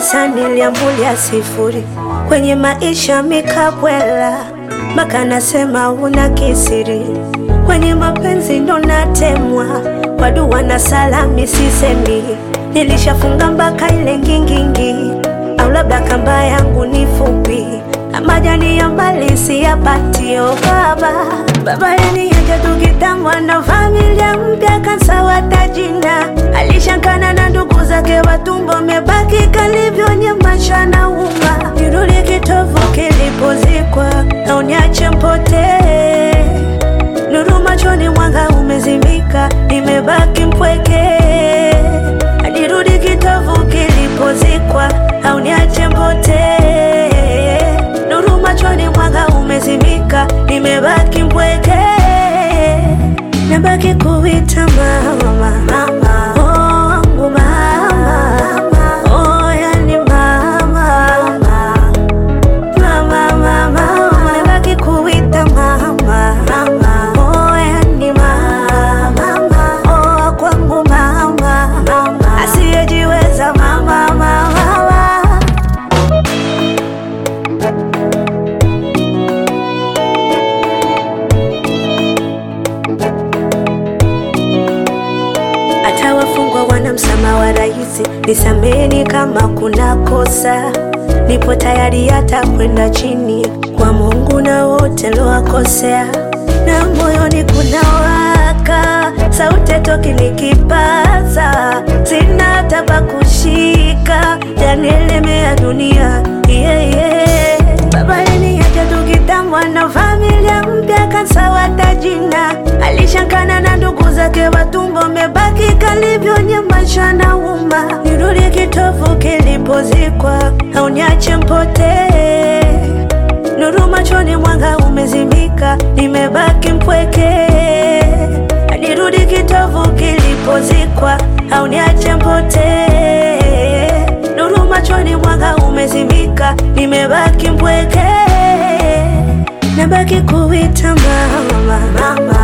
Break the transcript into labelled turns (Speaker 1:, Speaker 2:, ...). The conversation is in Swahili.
Speaker 1: darasa niliambulia sifuri, kwenye maisha mikabwela, mpaka nasema una kisiri, kwenye mapenzi ndo natemwa, kwa dua na salami sisemi, nilishafunga mpaka ile ngingingi, au labda kamba yangu ni fupi, na majani ya mbali siyapatio baba baba yaniacha tukitangwa na familia mpya kansawata jina alishakana na ndugu zake watumbo mebaki kalivyonyamaisha na uma nirudi kitovu kilipozikwa na uniache mpotee nuru machoni mwanga umezimika nimebaki mpweke nirudi kitovu kilipozikwa au niache mpotee nuru machoni mwanga umezimika nimebaki mpweke nabaki kuita mama mama oh, wangu mama oh, yani mama mama mama nabaki kuita mama mama oh, yani mama oh, kwangu mama asiyejiweza mama mama hata wafungwa wana msamaha wa rahisi, nisameni kama kuna kosa, nipo tayari hata kwenda chini kwa Mungu na wote lowakosea, na moyoni kuna waka sauti toki nikipaza, sina hata pa kushika, yanielemea dunia yeah, yeah. Baba yaniacha tukitambwa na familia mpya kansawata jina alishakana na ndugu zake watumbo mebaki kalivyonyamaisha na uma nirudi kitovu kilipozikwa au niache mpotee nuru machoni mwanga umezimika nimebaki mpweke nirudi kitovu kilipozikwa au niache mpotee nuru machoni mwanga umezimika nimebaki mpweke nabaki kuita mama mama